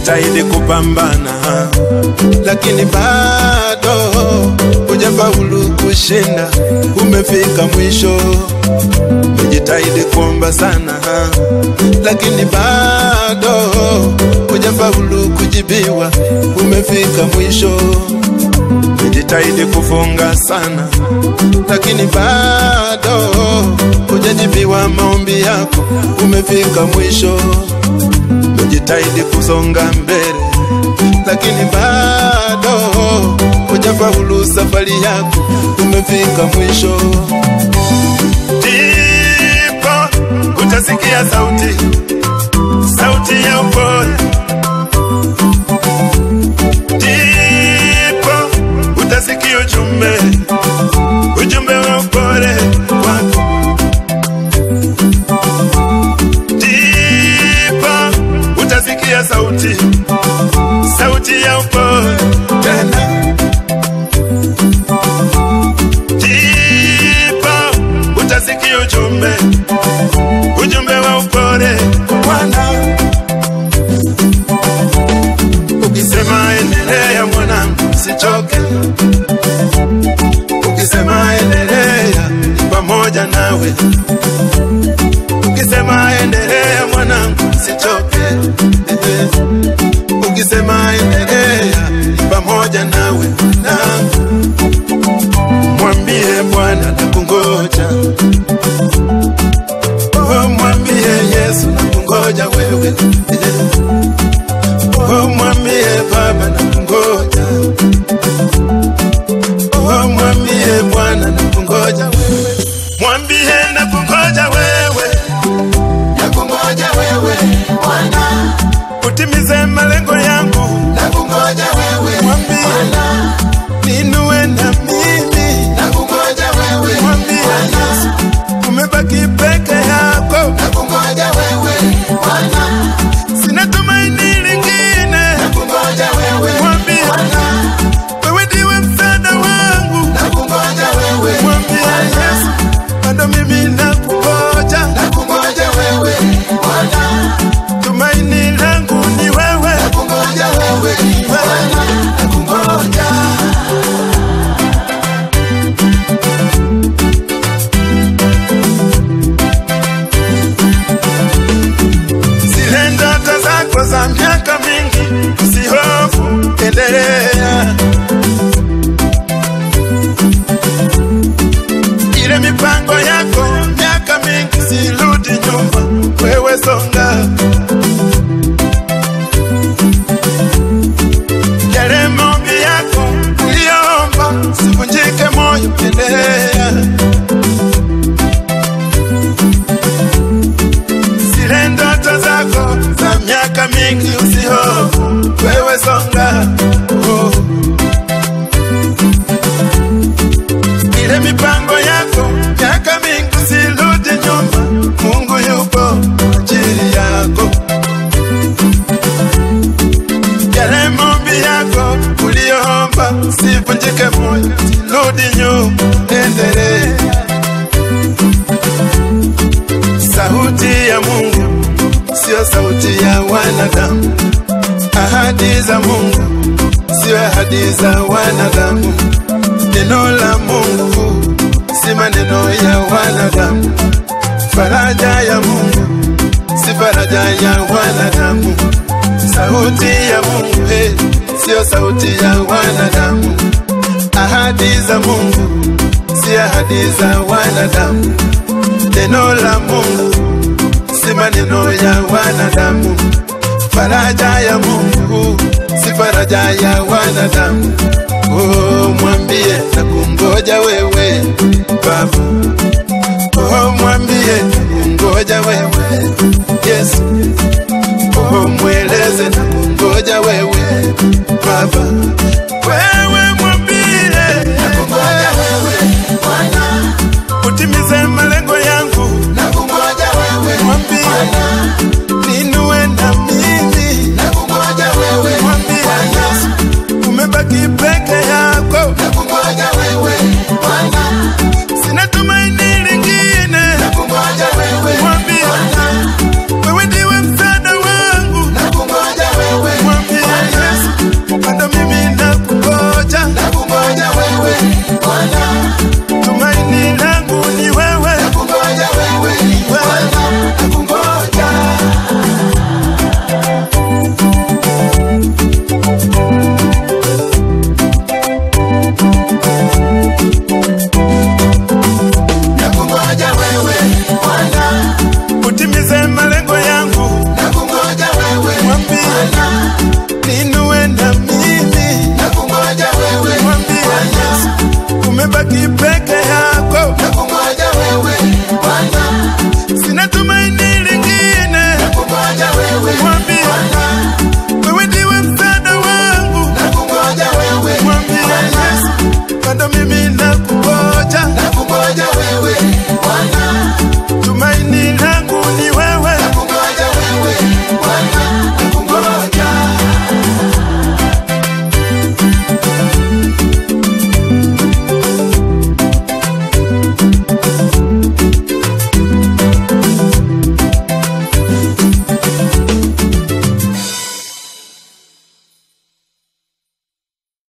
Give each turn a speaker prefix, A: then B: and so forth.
A: umejitahidi kupambana, lakini bado hujafaulu kushinda. Umefika mwisho, umejitahidi kuomba sana, lakini bado hujafaulu kujibiwa. Umefika mwisho, umejitahidi kufunga sana, lakini bado hujajibiwa maombi yako. Umefika mwisho, umejitahidi kusonga mbele, lakini bado hujafaulu safari yako. Umefika mwisho, ndipo utasikia sauti, sauti ya upole, ndipo utasikia ujumbe, ujumbe wa upole wako ndipo utasikia sauti, sauti ya upole tena, ndipo utasikia ujumbe, ujumbe wa upole Bwana. Ukisema endelea mwanangu, sichoke. Ukisema endelea, pamoja nawe ukisema endelea mwanangu sichoke eh. ukisema endelea pamoja nawe mwanangu mwambie bwana nakungoja oh, mwambie yesu nakungoja wewe eh. oh, mwambie baba nakungoja oh, mwambie bwana nakungoja wewe mwambie nakungoja wewe
B: Nakungoja wewe Bwana,
A: utimize malengo yangu,
B: nakungoja wewe
A: Mwambie.
B: Bwana,
A: ninue na mimi.
B: nakungoja wewe
A: Mwambie Yesu, umebaki peke yako,
B: nakungoja wewe Bwana,
A: sina tumaini lingine.
B: nakungoja wewe
A: Mwambie
B: Bwana,
A: wewe ndiwe msaada wangu.
B: nakungoja wewe
A: Mwambie Yesu, bado mimi nakungoja,
B: nakungoja wewe Bwana,
A: tumaini langu ni wewe.
B: nakungoja wewe Bwana, nakungoja
A: zile ndoto zako za miaka mingi, usihofu, endelea. Ile mipango yako miaka mingi, sirudi nyuma, wewe songa. Yale maombi yako uliyoomba, sivunjike moyo, endelea. zile ndoto zako za miaka mingi, usihofu, wewe songa. Oh. Ile mipango yako miaka mingi, usirudi nyuma, Mungu yupo kwa ajili yako. Yale maombi yako uliyoomba, sivunjike moyo, sirudi nyuma, endelea. Sauti ya Mungu sio sauti ya wanadamu. Ahadi za Mungu sio ahadi za wanadamu. Neno la Mungu si maneno ya wanadamu. Faraja ya Mungu si faraja ya wanadamu. Sauti ya Mungu hey, sio sauti ya wanadamu. Ahadi za Mungu si ahadi za wanadamu. Neno la Mungu si maneno ya wanadamu. Faraja ya Mungu si faraja ya wanadamu. Oh, mwambie na kungoja wewe Baba. Oh, mwambie na kungoja wewe Yesu. Oh, mweleze na kungoja wewe Baba. Wewe mwambie
B: nakungoja wewe Bwana,
A: utimize malengo yangu,
B: nakungoja wewe
A: Mwambie.
B: Bwana,
A: ninue na mimi
B: nakungoja wewe
A: Mwambie
B: Bwana,
A: Yesu, umebaki peke yako,
B: nakungoja wewe Bwana,
A: umebaki peke yako